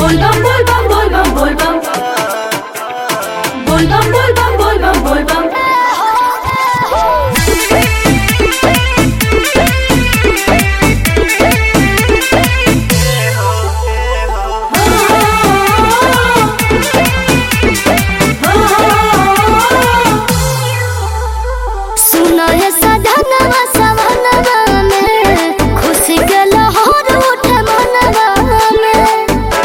Volvam, volvam, volvam, volvam. Volvam, volvam, volvam, volvam. सुनो ये सधनवा सवनवा में खुशी के लहर उठे मनवा में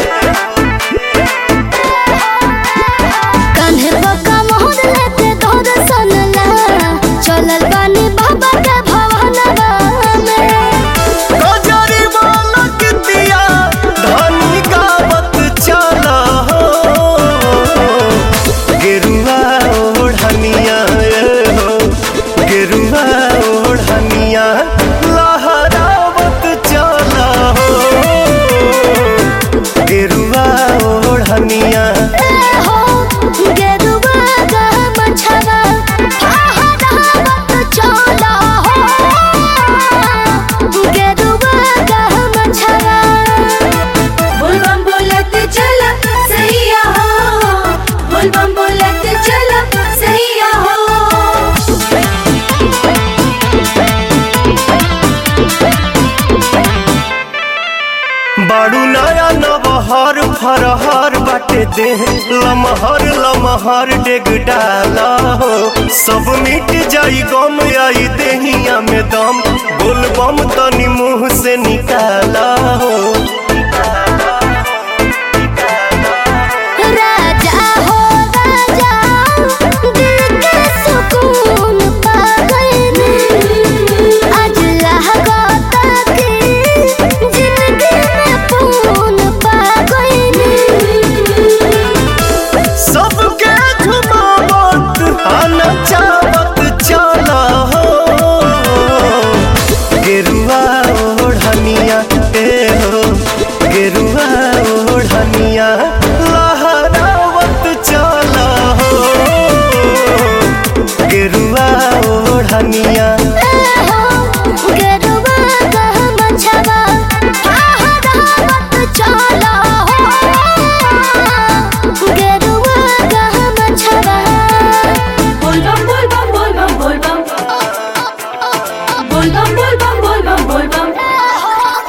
कान्हे बका मोहर लेते तोर सनला चलल बानी बाबा के भवनवा में गजरी बालक दिया धनी गावत चला हो गेरुआ ओढ़निया ए हो गेरुआ ओढ़निया लहरावत चला हो गेरुआ ओढ़निया हो गेरुआ का मछवा फहरावत चला हो गेरुआ का मछवा Volvam, बोलत चला सैया हो Volvam, बोलत चला सैया हो बाड़ू नया नवहर फरहर बाटे दे लमहर लमहर डेग डाला हो सब मिट जाई गम आई देहिया में दम बोलबम तनी मुंह से निकाला हो राजा हो राजा दिल के सुकून पा गए आज लहगता की जिंदगी में पून पा गए सबके झुमावत आना चावत चला हो गेरुआ ओढ़निया ए हो गेरुआ ओढ़निया लहरावत चला हो गेरुआ ओढ़निया गेरुआ का मछवा फहरावत चला हो गेरुआ का मछवा Volvam, volvam, volvam, volvam. Volvam, volvam, volvam, volvam.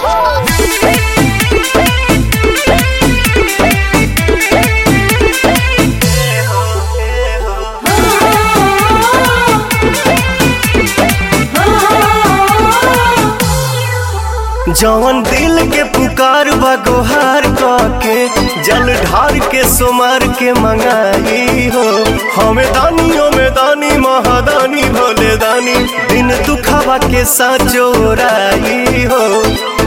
जवन दिल के पुकार बा गोहार के जल ढार के सोमार के मंगाई हो हमें दानियों में दानी महादानी भोले दानी दिन दुखावा के साचोराई हो